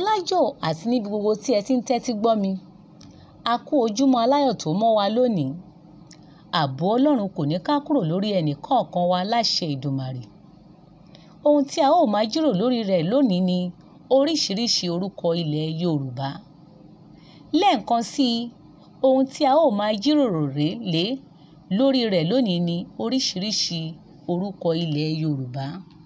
lájò àti níbi gbogbo tí ẹ ti ń tẹ́tí gbọ́ mi a kú ojúmọ́ aláyọ̀ tó mọ́ wa lónìí ààbò ọlọ́run kò ní ká kúrò lórí ẹnì kọ̀ọ̀kan wa láṣẹ ìdùmàrè ohun tí a ó máa jírò lórí rẹ̀ lónìí ni oríṣiríṣi orúkọ ilẹ̀ yorùbá lẹ́ẹ̀kan sí i ohun tí a ó máa jíròrò rè lé lórí rẹ̀ lónìí ni oríṣiríṣi orúkọ ilẹ̀ yorùbá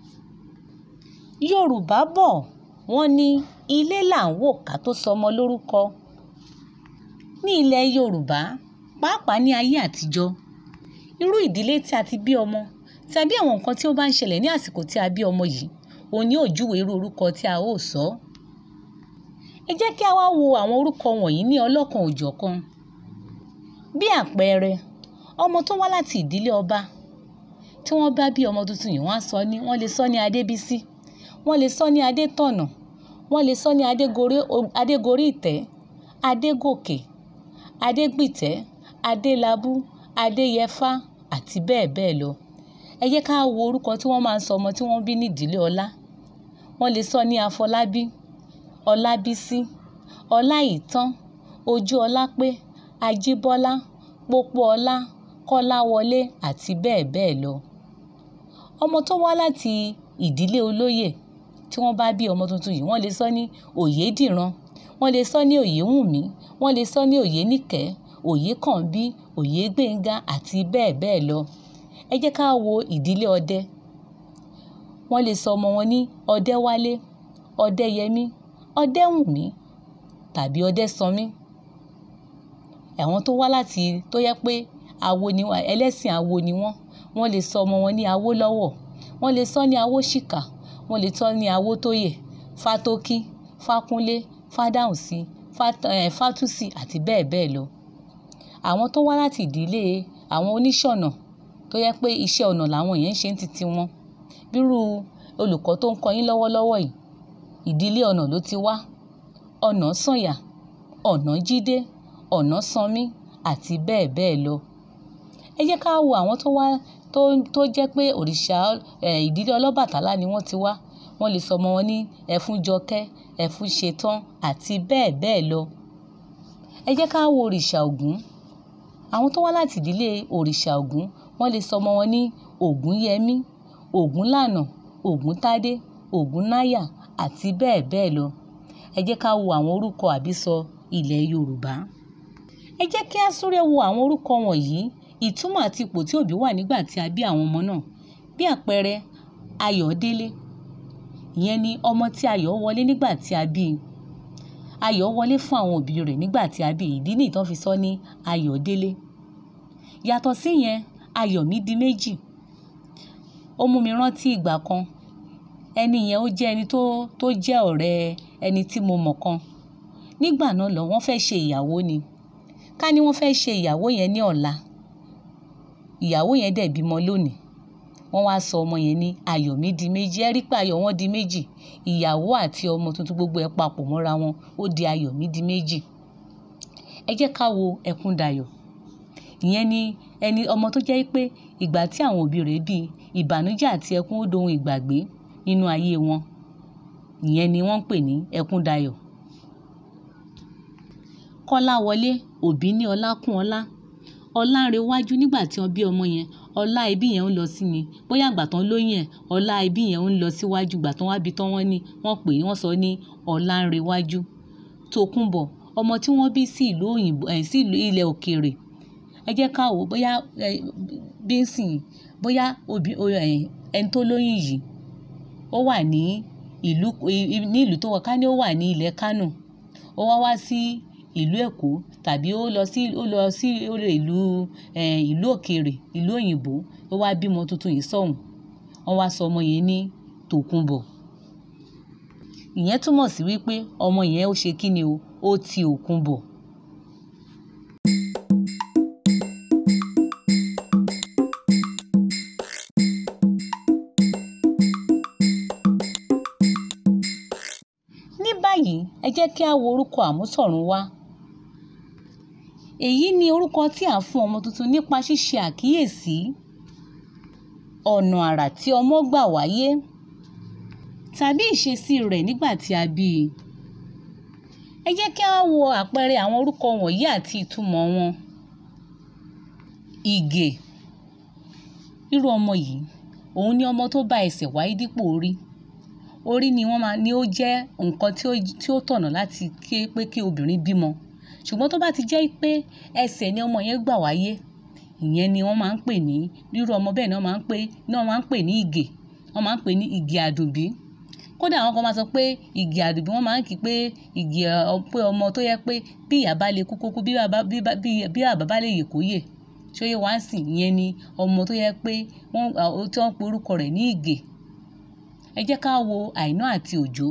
yorùbá bọ̀ wọ́n ní ilé là ń wò ká tó sọmọ lórúkọ ní ilẹ̀ yorùbá pàápàá ní ayé àtijọ́ irú ìdílé tí a ti bí ọmọ tàbí àwọn nǹkan tí ó bá ń ṣẹlẹ̀ ní àsìkò tí a bí ọmọ yìí òun ni ó júwe irú orúkọ tí a ó sọ ẹ jẹ́ kí a wá wo àwọn orúkọ wọ̀nyí ní ọlọ́kan òjọ̀kan bí àpẹẹrẹ ọmọ tó wá láti ìdílé ọba tí wọ́n bá bí ọmọ tuntun yìí wọ́n á sọ ní wọ́n lè sọ ní adébísí wọ́n lè sọ ní adétọ̀nà wọ́n lè sọ ní adégorí ìtẹ́ adégòkè adégbìtẹ́ adélabú adéyẹfá àti bẹ́ẹ̀ bẹ́ẹ̀ lọ ẹ jẹ́ ká wo orúkọ tí wọ́n máa ń sọ ọmọ tí wọ́n bí nídìílé ọlá wọ́n lè sọ ní afọlábí ọlábísí ọláìtàn ojúọlápé ajíbọ́lá pópóọlá kọ́láwọlé àti bẹ́ẹ̀ bẹ́ẹ̀ lọ ọmọ tó wá láti ìdílé olóyè tí wọ́n bá bí ọmọ tuntun yìí wọ́n lè sọ ní òyédìran wọ́n lè sọ ní òyéwùnmí wọ́n lè sọ ní òyénìkẹ́ òyékànbí òyégbénga àti bẹ́ẹ̀ bẹ́ẹ̀ lọ ẹ jẹ́ ká wo ìdílé ọdẹ wọ́n lè sọ ọmọ wọn ní ọdẹ́wálé ọdẹ́yẹmí ọdẹ́wùnmí tàbí ọdẹ́sanmí àwọn tó wá láti tó yẹ pé awo ni ẹlẹ́sìn awo ni wọ́n wọ́n lè sọ ọmọ wọn ní awólọ́wọ̀ wọ́n lè sọ ní awóṣìkà wọ́n lè sọ ní awótóyè fátókí fákúnlé fádáhùnsí fátúsì àti bẹ́ẹ̀ bẹ́ẹ̀ lọ àwọn tó wá láti ìdílé àwọn oníṣọ̀nà tó yẹ pé iṣẹ́ ọnà làwọn yẹn ń ṣe ń titi wọn bírú olùkọ́ tó ń kọ́ yín lọ́wọ́lọ́wọ́ yìí ìdílé ọnà ló ti wá ọ̀nà sànyà ọ̀nà jídé ọ̀nà sanmí àti bẹ́ẹ̀ bẹ́ẹ̀ lọ ẹ jẹ́ ká wo àwọn tó wá tó tó jẹ́ pé òrìṣà ìdílé ọlọ́bàtálá ni wọ́n ti wá wọ́n lè sọ ọmọ wọn ní ẹfúnjọkẹ́ ẹfúnṣetán àti bẹ́ẹ̀ bẹ́ẹ̀ lọ ẹ jẹ́ ká wo òrìṣà ògún àwọn tó wá láti ìdílé òrìṣà ògún wọ́n lè sọ ọmọ wọn ní ògúnyẹmí ògúnlànà ògúntádé ògúnnáyà àti bẹ́ẹ̀ bẹ́ẹ̀ lọ ẹ jẹ́ ká wo àwọn orúkọ àbísọ ilẹ̀ yorùbá ẹ jẹ́ kí á súré wo àwọn orúkọ wọ̀nyí ìtumọ̀ àti ipò tí òbí wà nígbà tí a bí àwọn ọmọ náà bí àpẹẹrẹ ayọ̀délé ìyẹn ni ọmọ tí ayọ̀ wọlé nígbà tí a bí i ayọ̀ wọlé fún àwọn òbí rẹ̀ nígbà tí a bí i ìdí nìyí tán fi sọ ní ayọ̀délé yàtọ̀ sí yẹn ayọ̀ mi di méjì ó mú mi rántí ìgbà kan ẹni yẹn ó jẹ́ ẹni tó tó jẹ́ ọ̀rẹ́ ẹni tí mo mọ̀ kan nígbà náà lọ wọ́n fẹ́ ṣe ìyàwó ni ká ní wọ́n fẹ́ ṣe ìyàwó yẹn ní ọ̀la ìyàwó yẹn dẹ̀ bímọ lónìí wọ́n wá sọ ọmọ yẹn ní ayọ̀ mi di méjì ẹ rí pé ayọ̀ wọn di méjì ìyàwó àti ọmọ tuntun gbogbo ẹ̀ papọ̀ mọ́ra wọn ó di ayọ̀ mi di méjì ẹ jẹ́ ká wo ẹkúndayọ̀ ìyẹn ni ẹni ọmọ tó jẹ́ pé ìgbà tí àwọn òbí rẹ̀ bí ìbànújẹ́ àti ẹkún ó dohun ìgbàgbé nínú ayé wọn ìyẹn ni wọ́n ń pè ní ẹkúndayọ̀ kọ́láwọlé òbí ní ọlá kún ọlá ọlá ń rewájú nígbà tí wọ́n bí ọmọ yẹn ọlá ẹbí yẹn ń lọ sí ni bóyá àgbà tán lóyún ẹ̀ ọlá ẹbí yẹn ń lọ síwájú ìgbà tán wá bí tán wọ́n ní wọ́n pè é wọ́n sọ ní ọlá ń rewájú tòkunbọ̀ ọmọ tí wọ́n bí sí ìlú òyìnbó ẹ̀ sí ìlú ilẹ̀ òkèèrè ẹ jẹ́ ká wò bóyá bí ń sìn bóyá òbí ẹni tó lóyún yìí ó wà ní ìlú ní ìlú tó wọ ká ní ó wà ní ilẹ̀ Kánò ó wá wá sí ìlú Èkó tàbí ó lọ sí ó lọ sí ìlú ìlú òkèèrè ìlú òyìnbó ó wá bímọ tuntun yìí sọ̀hún wọ́n wá sọ ọmọ yẹn ní Tòkunbọ̀ ìyẹn túmọ̀ sí wípé ọmọ yẹn ó ṣe kí ni o ó ti òkun bọ̀. ní báyìí ẹ jẹ́ kí a wo orúkọ àmútọ̀run wá èyí ni orúkọ tí à ń fún ọmọ tuntun nípa ṣíṣe àkíyèsí ọ̀nà àrà tí ọmọ gbà wáyé tàbí ìṣesí rẹ̀ nígbà tí a bí i ẹ jẹ́ kí a wo àpẹẹrẹ àwọn orúkọ wọ̀nyí àti ìtumọ̀ wọn ìgè irú ọmọ yìí òun ni ọmọ tó bá ẹsẹ̀ wáyé dípò orí orí ni wọ́n máa ní ó jẹ́ nǹkan tí ó tí ó tọ̀nà láti ké pé kí obìnrin bímọ ṣùgbọ́n tó bá ti jẹ́ pé ẹsẹ̀ ni ọmọ yẹn gbà wáyé ìyẹn ni wọ́n máa ń pè ní rírú ọmọ bẹ́ẹ̀ ni wọ́n máa ń pè ní wọ́n máa ń pè ní ìgè wọ́n máa ń pè ní ìgè àdùnbí kódà àwọn kan máa sọ pé ìgè àdùnbí wọ́n máa ń kí pé ìgè pé ọmọ tó yẹ pé bí ìyá bá lè kú kó kú bí bàbá bí bàbá bá lè yè kó yè ṣóyè wá sí ìyẹn ni ọmọ tó yẹ pé wọ́n tí wọ́n pe orúkọ rẹ̀ ní ìgè ẹ jẹ́ ká wo àìná àti òjó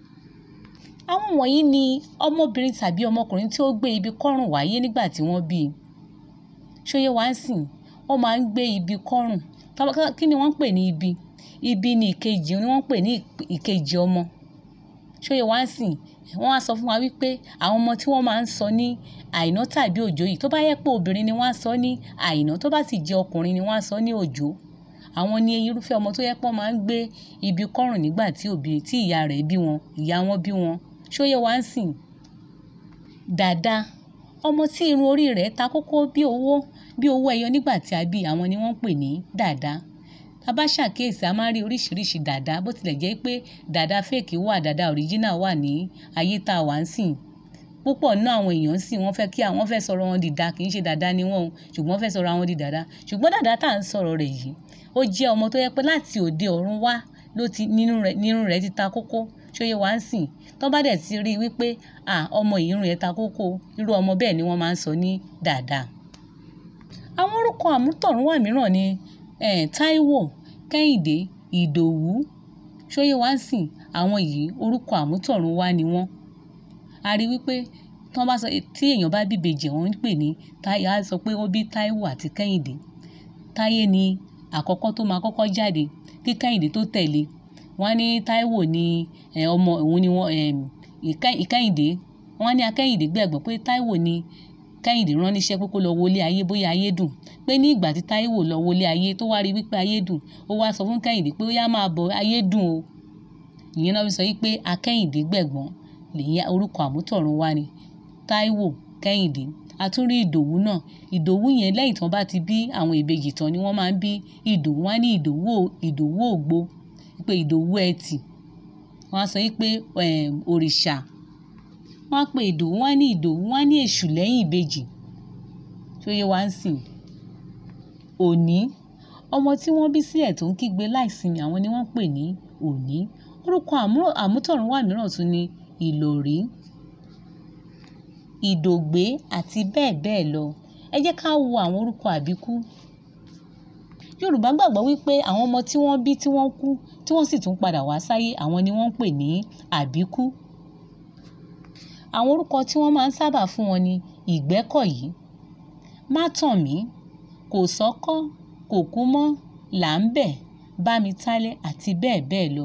àwọn wọ̀nyí ni ọmọbìnrin tàbí ọmọkùnrin tí ó gbé ibi kọ́rùn wáyé nígbà tí wọ́n bí i ṣóyè wá sí wọ́n máa ń gbé ibi kọ́rùn kí ni wọ́n ń pè ní ibi ibi ni ìkejì ni wọ́n ń pè ní ìkejì ọmọ ṣóyè wá sí wọ́n á sọ fún wa wípé àwọn ọmọ tí wọ́n máa ń sọ ní àìná tàbí òjó yìí tó bá yẹ pé obìnrin ni wọ́n á sọ ní àìná tó bá sì jẹ́ ọkùnrin ni wọ́n á sọ ní òjó àwọn ni irúfẹ́ ọmọ tó yẹ pé wọ́n máa ń gbé ibi kọ́rùn nígbà tí òbí tí ìyá rẹ̀ bí wọn ìyá wọn bí wọn ṣóyè wá ń sìn dàda ọmọ tí irun orí rẹ̀ ta kókó bí owó bí owó ẹyọ nígbà tí a bí àwọn ni wọ́n ń pè ní dàda tá bá ṣàkíyèsí a máa rí oríṣiríṣi dàda bó tilẹ̀ jẹ́ pé dàda fèkì wà dàda original wà ní ayé tá a wà ń sìn púpọ̀ náà àwọn èèyàn sì wọ́n fẹ́ kí àwọn fẹ́ sọ̀rọ̀ wọn di dà kì í ṣe dàda ni wọ́n o ṣùgbọ́n wọ́n fẹ́ sọ̀rọ̀ àwọn di dàda ṣùgbọ́n dàda tá à ń sọ̀rọ̀ rẹ̀ yìí ó jẹ́ ọmọ tó yẹ pé láti òde ọ̀run wá ló ti nínú rẹ̀ nínú rẹ̀ ti ta kókó ṣóyè wá ń sìn tó bá dẹ̀ ti rí i wípé à ọmọ ìrun yẹn ta kókó irú ọmọ bẹ́ẹ̀ ni wọ́n máa ń sọ ní dàda. àwọn orúkọ àmútọ̀runwá mìíràn ni eh, Táíwò Kẹ́hìndé Ìdòwú ṣóyè wá ń sìn àwọn yìí orúkọ àmútọ̀runwá ni wọ́n a rí wípé tí wọ́n bá sọ tí èèyàn bá bíbejì wọ́n ń pè ní táyé á sọ pé ó bí Táíwò àti Kẹ́hìndé táyé ni àkọ́kọ́ tó máa kọ́kọ́ jáde kí Kẹ́hìndé tó tẹ̀lé wọ́n ní Táíwò ni ọmọ òun ni wọ́n ìkẹ́hìndé wọ́n ní akẹ́hìndé gbẹ̀gbọ́n pé Táíwò ni Kẹ́hìndé rán níṣẹ́ pé kó lọ wọlé ayé bóyá ayé dùn pé ní ìgbà tí Táíwò lọ wọlé ayé tó wá rí wípé ayé dùn ó wá sọ fún Kẹ́hìndé pé ó yá máa bọ̀ ayé dùn o ìyẹn náà fi sọ wípé akẹ́hìndé gbẹ̀gbọ́n lèyìn orúkọ àmútọ̀run wá ni Táíwò Kẹ́hìndé a tún rí Ìdòwú náà Ìdòwú yẹn lẹ́yìn tí wọ́n bá ti bí àwọn ìbejì tán ni wọ́n máa ń bí Ìdòwú wá ní Ìdòwú Ìdòwú ògbó pé Ìdòwú ẹtì wọ́n á sọ wípé òrìṣà wọ́n á pe Ìdòwú wọ́n á ní Ìdòwú wọ́n á ní èṣù lẹ́yìn ìbejì tó yẹ wá ń sìn òní ọmọ tí wọ́n bí sílẹ̀ tó ń kígbe láìsinmi àwọn ni wọ́n pè ní òní orúkọ àmútọ̀runwá mìíràn tún ni ìlòrí ìdògbé àti bẹ́ẹ̀ bẹ́ẹ̀ lọ ẹ jẹ́ ká wo àwọn orúkọ àbíkú Yorùbá gbàgbọ́ wípé àwọn ọmọ tí wọ́n bí tí wọ́n kú tí wọ́n sì tún padà wá sáyé àwọn ni wọ́n ń pè ní àbíkú àwọn orúkọ tí wọ́n máa ń sábà fún wọn ni ìgbẹ́kọ̀yí mátànmí kò sọ́kọ́ kò kú mọ́ là ń bẹ̀ bámitálẹ́ àti bẹ́ẹ̀ bẹ́ẹ̀ lọ.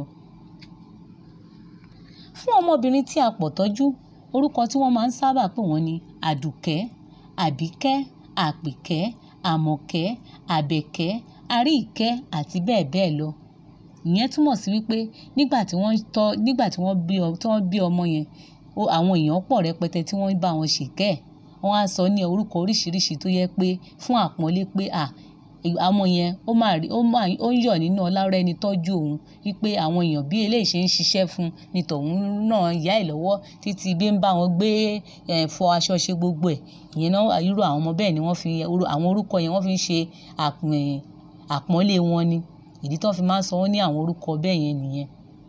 fún ọmọbìnrin tí a pọ̀ tọ́jú orúkọ tí wọ́n máa ń sábà pè wọ́n ni àdùkẹ́ àbíkẹ́ àpèkẹ́ àmọ̀kẹ́ àbẹ̀kẹ́ àríìkẹ́ àti bẹ́ẹ̀ bẹ́ẹ̀ lọ ìyẹn túmọ̀ sí wípé nígbà tí wọ́n tọ́ nígbà tí wọ́n bí tí wọ́n bí ọmọ yẹn àwọn èèyàn pọ̀ rẹpẹtẹ tí wọ́n bá wọn ṣèkẹ́ ẹ̀ wọ́n á sọ ní orúkọ oríṣiríṣi tó yẹ pé fún àpọ́nlé pé à àwọn yẹn ó máa rí ó máa ó ń yọ̀ nínú ọlá rẹ́ni tọ́jú òun wípé àwọn èèyàn bí eléyìí ṣe ń ṣiṣẹ́ fún ni tọ̀hún náà yá ẹ̀ lọ́wọ́ títí bí ń bá wọn gbé fọ aṣọ ṣe gbogbo ẹ̀ ìyẹn náà irú àwọn ọmọ bẹ́ẹ̀ ni wọ́n fi àwọn orúkọ yẹn wọ́n fi ń ṣe àpọ́nlé wọn ni ìdí tó fi máa ń sọ wọ́n ní àwọn orúkọ bẹ́ẹ̀ yẹn nìyẹn.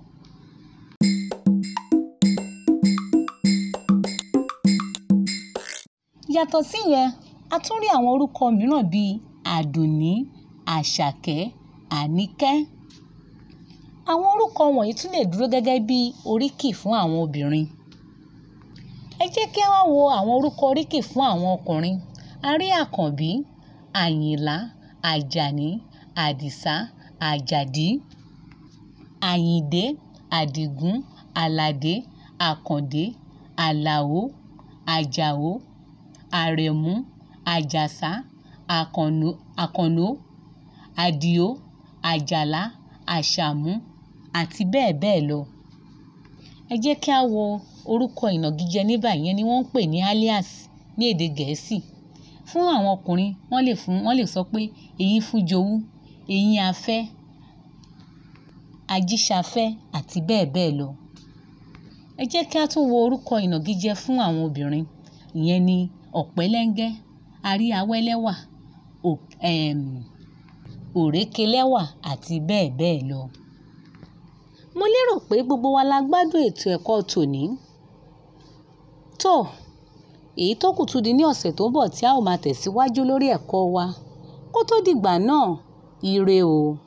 yàtọ̀ síyẹn a tún rí àwọn orúkọ mìíràn bíi àdùnní àṣàkẹ́ àníkẹ́ àwọn orúkọ wọ̀nyí tún lè dúró gẹ́gẹ́ bí oríkì fún àwọn obìnrin ẹ jẹ́ kí wá wo àwọn orúkọ oríkì fún àwọn ọkùnrin a rí àkànbí àyìnlá àjàní àdìsá àjàdí àyìndé àdìgún àlàdé àkàndé àlàó àjàó àrẹ̀mú àjàsá àkànó àkànó àdìó àjàlá àṣàmú àti bẹ́ẹ̀ bẹ́ẹ̀ lọ ẹ jẹ́ kí a wo orúkọ ìnagijẹ ní báyìí ìyẹn ni wọ́n ń pè ní alias ní èdè gẹ̀ẹ́sì fún àwọn ọkùnrin wọ́n lè fún wọ́n lè sọ pé èyí fún jowú èyí afẹ́ ajíṣafẹ́ àti bẹ́ẹ̀ bẹ́ẹ̀ lọ ẹ jẹ́ kí a tún wo orúkọ ìnagijẹ fún àwọn obìnrin ìyẹn ni ọ̀pẹ́lẹ́ngẹ́ aríawẹ́lẹ́wà òrékelẹ́wà àti bẹ́ẹ̀ bẹ́ẹ̀ lọ. mo lérò pé gbogbo wa la gbádùn ètò ẹ̀kọ́ tòní. tó èyí tó kù tún di ní ọ̀sẹ̀ tó ń bọ̀ tí a ó máa tẹ̀síwájú lórí ẹ̀kọ́ wa kó tó dìgbà náà ire o.